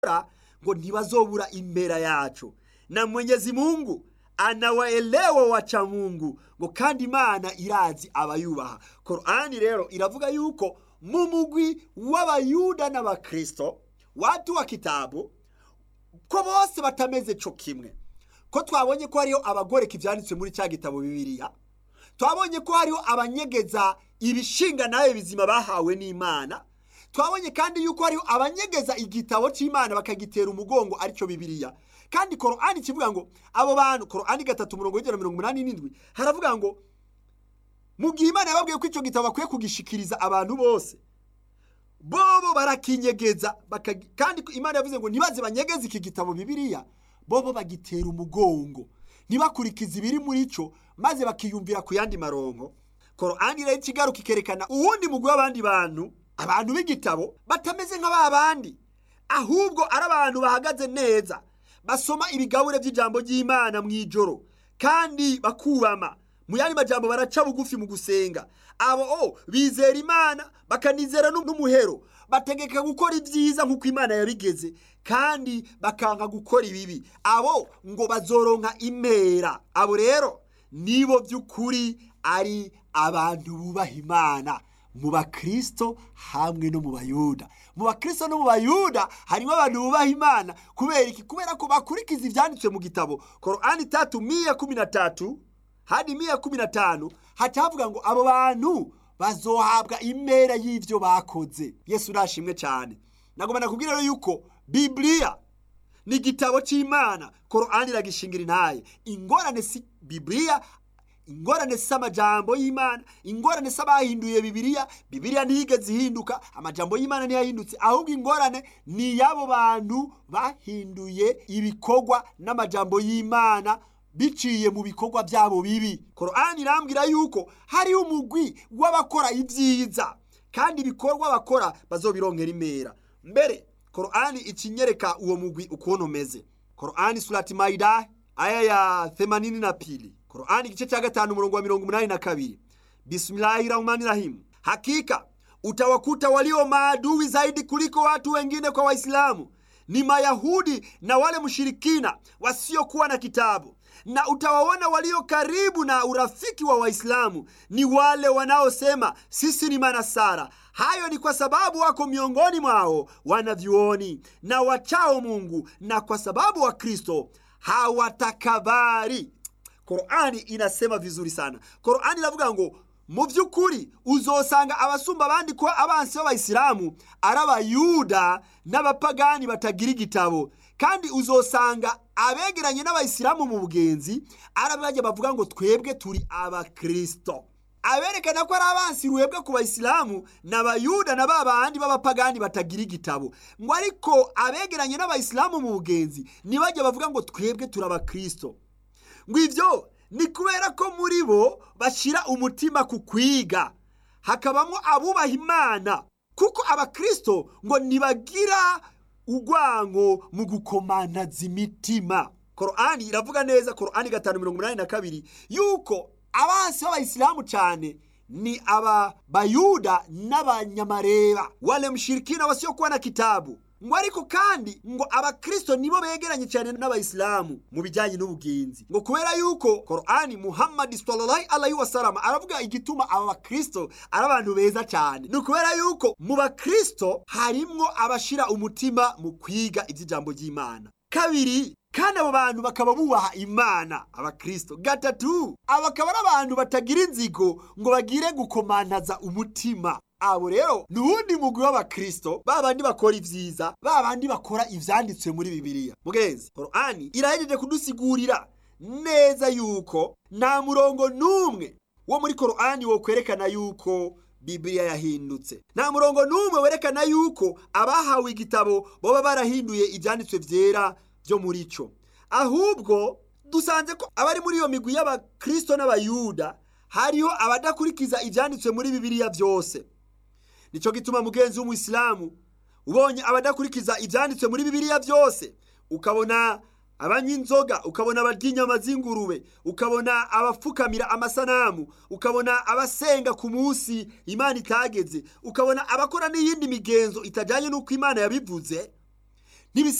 ngo ntibazobura imbera yacu na mwenyezi mungu anawaelewa wacha mungu ngo kandi imana irazi abayubaha korani rero iravuga yuko mu mugwi w'abayuda n'abakristo watu wa kitabu ko bose batameze co kimwe ko twabonye ko hariho abagoreka ivyanditswe muri cya gitabo bibiliya twabonye ko hariho abanyegeza ibishinga nawe bizima bahawe n'imana twabonye kandi yuko hariho abanyegeza igitabo cy'imana bakagitera umugongo aricyo bibiliya kandi korani kivuga ngo abo bantu korani gatatu murongo w'ijana mirongo umunani n'indwi haravuga ngo mu gihe imana yababwiye ko icyo gitabo bakwiye kugishikiriza abantu bose bobo barakinyegeza kandi imana yavuze ngo ntibaze banyegeze iki gitabo bibiliya bobo bagitera umugongo ntibakurikize ibiri muri cyo maze bakiyumvira ku yandi maronko korani rero ikigaruka ikerekana uwundi mugwi w'abandi bantu abantu b'igitabo batameze nka ba bandi ahubwo ari abantu bahagaze neza basoma ibigabure by'ijambo ry'imana mu ijoro kandi bakubama mu yandi majambo baraca bugufi mu gusenga abo o bizera imana bakanizera n'umuhero bategeka gukora ibyiza nk'uko imana yabigeze kandi bakanka gukora ibibi abo ngo bazoronka impera abo rero nibo by'ukuri ari abantu bubaha imana mu bakristo hamwe no mu bayuda mu bakristo no mu bayuda harimo abantu bubaha imana kubera iki kubera ko bakurikiza ibyanditswe mu gitabo korani tatu miya kumi na tatu hadi miya kumi na tanu haca havuga ngo abo bantu bazohabwa impera y'ibyo bakoze yesu urashimwe cyane nagomba nakubwira rero yuko bibiliya ni igitabo cy'imana korani iragishingira intaye ingorane si bibiliya ingorane si amajambo y'imana ingorane si abahinduye bibiliya bibiliya ntiyigeze ihinduka amajambo y'imana ntiyahindutse ahubwo ingorane ni y'abo bantu bahinduye ibikorwa n'amajambo y'imana biciye mu bikorwa byabo bibi korani irambwira yuko hariho umugwi w'abakora ibyiza kandi ibikorwa bakora bazobironkera imera mbere korani ikinyereka uwo mugwi ukuntu umeze korani surati maida aya ya themanini na pili korani igice cya gatanu umurongo wa mirongo umunani na kabiri bismillahi rahmani rahimu hakika utawakuta walio maadui zaidi kuliko watu wengine kwa waislamu ni mayahudi na wale mshirikina wasiokuwa na kitabu na utawaona walio karibu na urafiki wa waislamu ni wale wanaosema sisi ni manasara hayo ni kwa sababu wako miongoni mwao wanavyuoni na wachao mungu na kwa sababu wa kristo hawatakabari korani inasema vizuri sana korani iravuga ngo mu by'ukuri uzosanga abasumba abandi kuba abansi b'abayisilamu ari abayuda n'abapagani batagira igitabo kandi uzosanga abegeranye n'abayisilamu mu bugenzi ari abajya bavuga ngo twebwe turi abakristo aberekana ko ari abansi ruhebwe ku bayisilamu ni abayuda na ba bandi b'abapagani batagira igitabo ngo ariko abegeranye n'abayisilamu mu bugenzi ntibajya bavuga ngo twebwe turi abakristo ngo ibyo ni kubera ko muri bo bashyira umutima ku kwiga hakabamo abubaha imana kuko abakristo ngo ntibagira urwango mu gukomanaza imitima korani iravuga neza korani gatanu mirongo inani na kabiri yuko abansi b'abayisilamu cyane ni aba bayuda n'abanyamareba wale mshirikina wasiokuwa na kitabu ngo ariko kandi ngo abakristo nibo begeranye cyane n'abayisilamu mu bijyanye n'ubugenzi ngo kubera yuko korani muhammadi sallallahu alaihi wasallam aravuga igituma aba bakristo ari abantu beza cyane ni ukubera yuko mu bakristo harimwo abashira umutima mu kwiga iby'ijambo ry'imana kabiri kandi abo bantu bakaba bubaha imana abakristo gatatu aba akaba ari abantu batagira inzigo ngo bagire gukomantaza umutima abo rero ni uwundi mugwi w'abakristo ba bandi bakora ibyiza ba bandi bakora ivyanditswe muri bibiliya mugenzi korani irahejeje kudusigurira neza yuko nta murongo n'umwe wo muri korani wo kwerekana yuko bibiliya yahindutse nta murongo n'umwe werekana yuko abahawe igitabo baba barahinduye ibyanditswe byera byo muri cyo ahubwo dusanze ko abari muri iyo migwi y'abakristo n'abayuda hariho abadakurikiza ibyanditswe muri bibiliya byose nicyo gituma mugenzi w'umuyisilamu ubonye abadakurikiza ibyanditswe muri bibiliya byose ukabona abanywa inzoga ukabona abarya inyama z'ingurube ukabona abapfukamira amasanamu ukabona abasenga ku munsi imana itageze ukabona abakora n'iyindi migenzo itajyanye n'uko imana yabivuze ntibisa